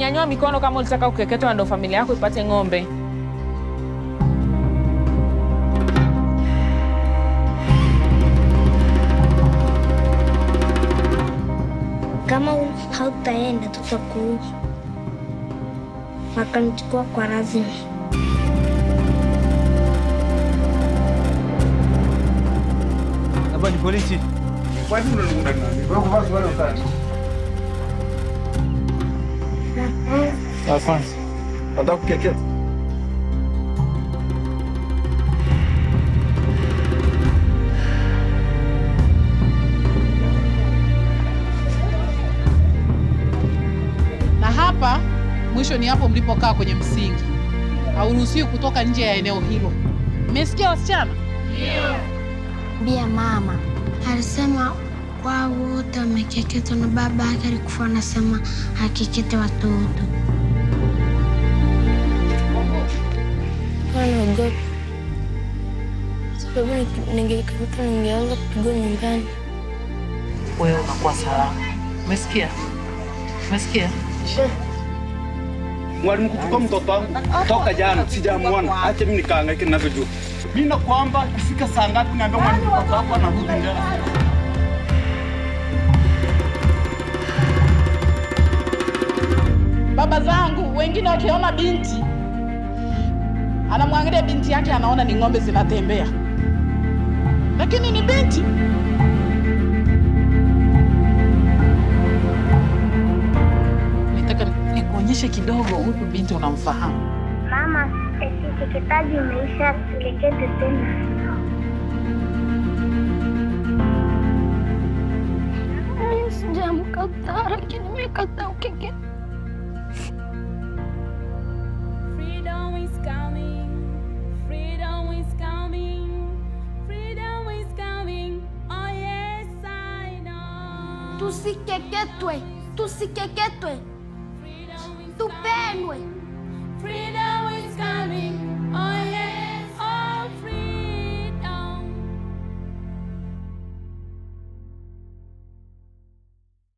nyanyua mikono kama ulitaka kukeketwa, ndo familia yako ipate ng'ombe. Kama hautaenda tutakuua. Wakanichukua kwa lazima. Hapa ni polisi. Wa kwanza. Nataka kukeketa. na hapa mwisho ni hapo mlipokaa kwenye msingi. Hauruhusiwi kutoka nje ya eneo hilo. Mmesikia wasichana? Bia mama alisema kwao wote wamekeketwa na baba yake alikufa anasema akekete watoto. Naogopa sababu ningekeketwa ningeanza kupigwa nyumbani. Wewe unakuwa salama. Umesikia? Umesikia? Mwalimu kuchukua mtoto wangu toka jana sijamuona. Acha mimi nikaangaike ninavyojua. Mimi nakwamba kufika saa ngapi niambia mwalimu mtoto wako anarudi ndani. Baba zangu wengine wakiona binti, anamwangalia binti yake, anaona ni ng'ombe zinatembea, lakini ni binti. Nitaka nikuonyeshe kidogo, huyu binti unamfahamu. Mama, eti keketaji imeisha, tukekete tena. Sijamkataa, lakini nimekataa ukeketa. Freedom is coming. Freedom is coming. Freedom is coming. Oh yes, I know. Tusikeketwe, tusikeketwe, tupendwe. Freedom is coming.